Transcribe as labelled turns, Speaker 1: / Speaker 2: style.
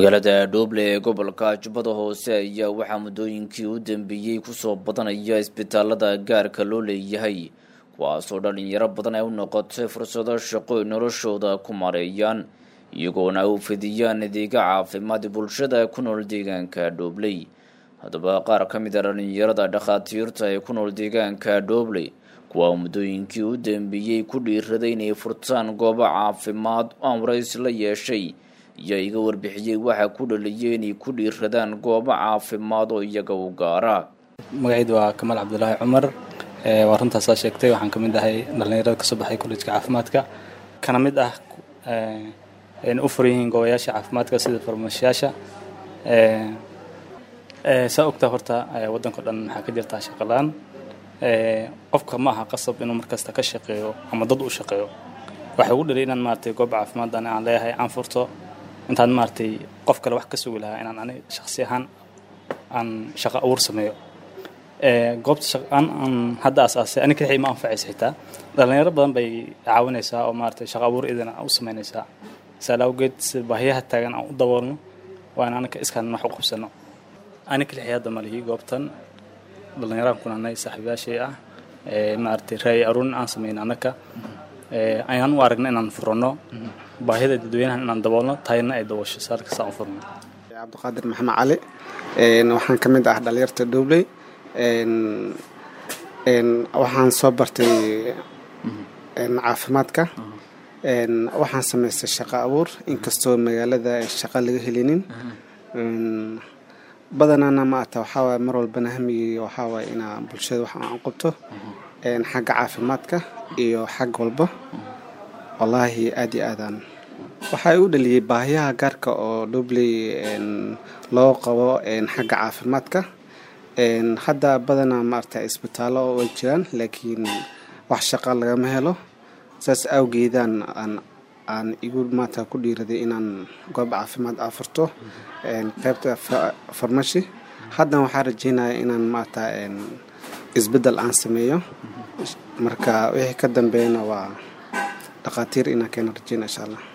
Speaker 1: magaalada dhooble ee gobolka jubbada hoose ayaa waxaa muddooyinkii u dambeeyey kusoo badanaya isbitaalada gaarka loo leeyahay kuwaasoo dhalinyaro badan ay u noqotay fursado shaqo ay noloshooda ku mareeyaan iyagoona u fidiyaan adeega caafimaad bulshada ku nool deegaanka dhoobley haddaba qaar ka mid a dhalinyarada dhakhaatiirta ee ku nool deegaanka dhoobley kuwa muddooyinkii u dambeeyey ku dhiiraday inay furtaan goobo caafimaad aan warays la yeeshay iyo iga warbixiyey waxaa ku dhaliyay inay ku dhiiradaan goobo caafimaad oo iyaga u gaara
Speaker 2: magacaydu waa kamaal cabdulaahi cumar waa runtaasaa sheegtay waxaan ka mid ahay dhallinyarada kasoo baxay kollejka caafimaadka kana mid ah u furan yihiin goobayaasha caafimaadka sida farmashiyaasha saa ogtaa horta waddanka dhan waxaa ka jirtaa shaqalaan qofka ma aha qasab inuu markasta ka shaqeeyo ama dad u shaqeeyo waxay ugu dhaliyay inaan maaragtay goob caafimaaddan aan leeyahay aan furto intaan maaragtay qof kale wax ka sugi lahaa inaan ani shaksi ahaan aan shaqo abuur sameeyo goobta shaqaan aan hadda asaasay ani kixii ma anfacaysa xitaa dhalinyaro badan bay caawinaysaa oo maaragtay shaqo abuur idina u samaynaysaa saala awgeed si baahiyaha taagan aan u daboolno waa in anaka iskaan wax u qabsano ani kixii hadda malihi goobtan dhalinyaraan kunanay saaxiibayaashay ah maaragtay raay aruun aan sameyn anaka ayaan u aragna inaan furano baahida dadweynahan inaan daboolno tahayna ay daboosho saarkasaan u furno
Speaker 3: cabdiqaadir maxamed cali waxaan ka mid ah dhalinyarta dhowley waxaan soo bartay caafimaadka waxaan samaystay shaqo abuur inkastoo magaalada shaqo laga helinin badanaana maata waxaawaay mar walbana hamigii waxaawaay inaa bulshada wax aan qabto xagga caafimaadka iyo xag walba wallaahi aada iyo aadaan waxaa u dhaliyey baahiyaha gaarka oo dhobley loo qabo xagga caafimaadka hadda badanaa maarata isbitaallo way jiraan laakiin wax shaqa lagama helo saas awgeedaan aan aan igu maanta ku dhiiraday inaan goob caafimaad afurto qaybta farmashi haddana waxaa rajeynaya inaan maarata isbeddel aan sameeyo marka wixii ka dambeeyana waa dhakhaatiir inaan keena rajeyna insha allah